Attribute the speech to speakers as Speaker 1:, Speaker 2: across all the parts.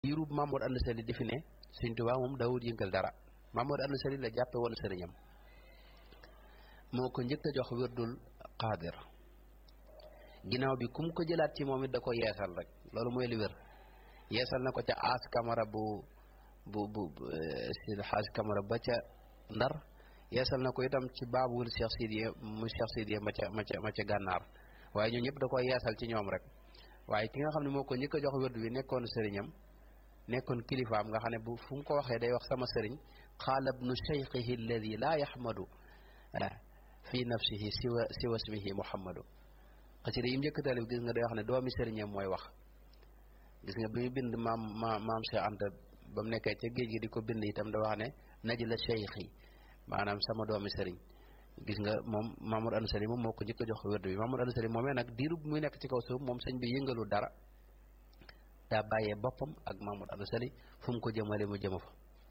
Speaker 1: diirub Mamour Anta Sali di fi ne Sëñ Tuubaa moom daawul yëngal dara Mamour Anta Sali la jàppe woon sëriñam moo ko njëkk a jox wérdul xaadir ginnaaw bi kum ko jëlaat ci moom it da ko yeesal rek loolu mooy li wér yeesal na ko ca aas kamara bu bu bu si xaas kamara ba ca ndar yeesal na ko itam ci baabul Cheikh Sidiye mu Cheikh Sidiye ma ca ma ca ma ca gànnaar waaye ñoo ñëpp da ko yeesal ci ñoom rek waaye ki nga xam ne moo ko njëkk a jox wérdu bi nekkoon sëriñam nekkoon kilifaam nga xam ne bu fu mu ko waxee day wax sama sëriñ qaala bnu cheikhihi alladi laa yaxmadu fi nafsihi siwa siwa ismihi muhammadu xasida yi mu njëkk taalif gis nga day wax ne doomi sëriñam mooy wax gis nga bi mu bind maam maam maam Cheikh Anta ba mu nekkee ca géej gi di ko bind itam da wax ne naj la cheikhi maanaam sama doomi sëriñ gis nga moom Mamour Anta Sali moom moo ko njëkk a jox wérdu bi Mamour Anta Sali moomee nag diiru muy nekk ci kaw suuf moom sëñ bi yëngalu dara daa bàyyee boppam ak Mamour Anta Sali fu mu ko jëmale mu jëma fa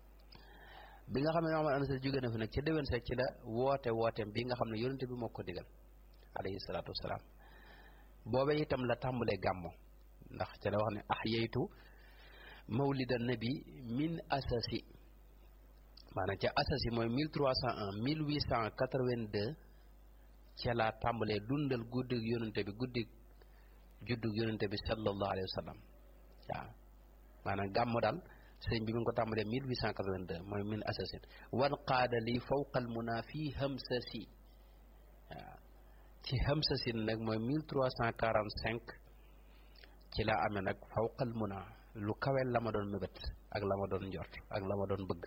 Speaker 1: bi nga xam ne Mamour Anta Sali jóge na fi nag ca déwén seeg ci la woote wooteem bi nga xam ne yonente bi moo ko digal alayhi salaatu wasalaam boobe itam la tàmbalee gàmmo ndax ca la wax ne ahyaytu mawlida nabi min asasi maanaam ca asasi mooy 1301 1882 ca laa tàmbalee dundal guddig yonente bi guddig juddug yonente bi sallallahu alayhi wa sallam waaw maanaam gàmmo daal sëñ bi mi ngi ko tàmbalee 1882 mooy min asasin wan qaada li fawqal muna fii hamsasi waaw ci hamsasin nag mooy 1345 ci laa amee nag fawqal muna lu kawel la ma doon mébét ak la ma doon njort ak la ma doon bëgg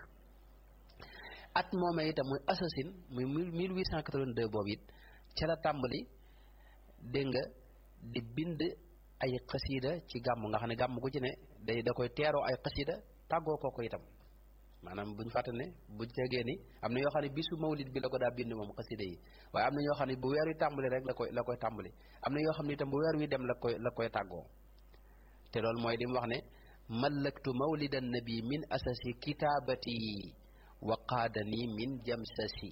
Speaker 1: at moomee itam muy assasine muy 1882 boobu it ca la tàmbali dégg nga di bind ay xasiida ci gàmm nga xam ne gàmm gu ci ne day da koy teeroo ay xasiida tàggoo ko ko itam maanaam buñ fàtte ne buñ tegee ni am na yoo xam ne bisu mawlid bi la ko daa bind moom xasiida yi waaye am na ñoo xam ne bu weer wi tàmbali rek la koy la koy tàmbali am na yoo xam ne itam bu weer wi dem la koy la koy tàggoo te loolu mooy li mu wax ne mallaktu mawlidan nabi min asasi kitaabati wa qaadani min jamsasi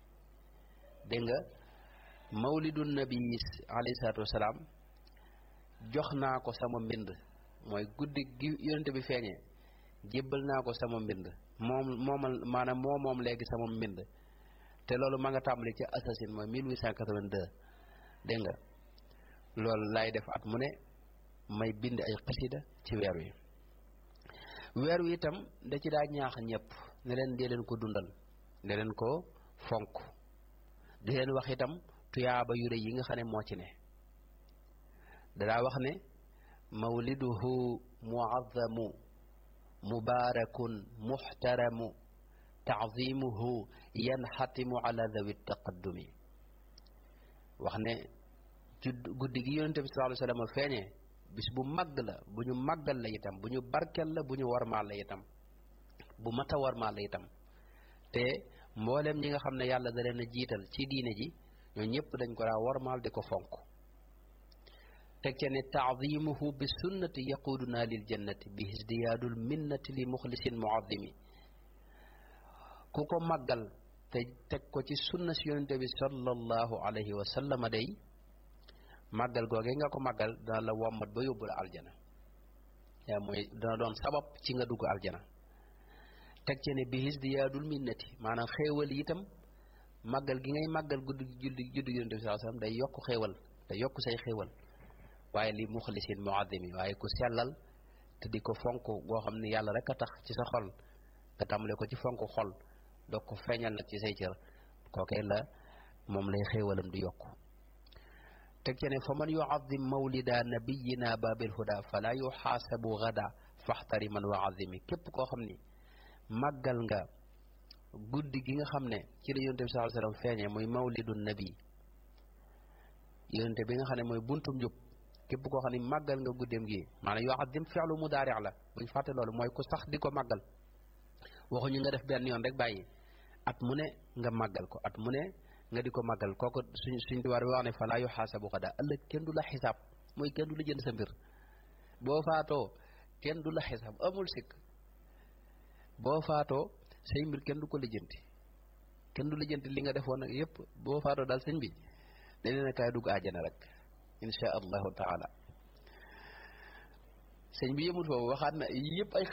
Speaker 1: dégg nga mawlidu nabi alayhi salaatu wasalaam jox naa ko sama mbind mooy guddi gi yonente bi feeñee jébbal naa ko sama mbind moom moomal maanaam moo moom léegi sama mbind te loolu ma nga tàmbali ci assasine mooy 1882 dégg nga loolu lay def at mu ne may bind ay xasida ci weer wi weer wi itam da ci daa ñaax ñëpp ne leen dee leen ko dundal ne leen ko fonk di leen wax itam tuyaaba yu rëy yi nga xam ne moo ci ne dadaa wax ne mawliduhu muazzamu mubaarakun muxtaramu taazimuhu yanxatimu ala dawi taqaddumi wax ne judd guddi gi yonente bi sallallahu alayhi wa sallam feeñee bis bu màgg la bu ñu màggal la itam bu ñu barkel la bu ñu warmaal la itam bu mata warmaal la itam te mboolem ñi nga xam ne yàlla da leen a jiital ci diine ji ñoo ñëpp dañ ko daa warmaal di ko fonk teg ca ne taadimuhu bi sunnati yaquduna lil jannati bi isdiyaadul minnati li muxlisin muazimi ku ko màggal te teg ko ci sunna si yonente bi sallallahu alayhi wa sallama day màggal googee nga ko màggal dana la wommat ba yóbbu la aljana yaa mooy dana doon sabab ci nga dugg aljana teg ci ne bi isdiyaadul minnati maanaam xéewal yi itam màggal gi ngay màggal guddi julli juddu yonente bi sallallahu alayhi wasallam day yokk xéewal day yokk say xéewal waaye li muxlisin muazzimi waaye ku sellal te di ko fonk boo xam ne yàlla rek a tax ci sa xol nga tàmbale ko ci fonk xol doog ko feeñal nag ci say cër kookee la moom lay xéewalam di yokk teg ci ne fa man yuazim mawlida nabiyina babil huda fala yuxaasabu gada faxtari man wa azimi képp koo xam ni màggal nga guddi gi nga xam ne ci la yonente bi sallallahu alayhi wasallam feeñee muy mawlidu nabi yonente bi nga xam ne mooy buntum njub képp koo xam ne màggal nga guddeem gi maanaam yoo azim fi'lu mudaari la buñ fàtte loolu mooy ku sax di ko màggal waxuñu nga def benn yoon rek bàyyi at mu ne nga màggal ko at mu ne nga di ko màggal kooku suñ suñ diwaar bi wax ne falaa yuxaasabu xada ëllëg kenn du la xisaab mooy kenn du la jënd sa mbir boo faatoo kenn du la xisaab amul sikk boo faatoo say mbir kenn du ko lijjanti kenn du lijjanti li nga defoon nag yépp boo faatoo daal sëñ bi dañ leen a kaay dugg àjjana rek insha allahu taala sëñ bi yëmul foofu waxaat na yëpp ay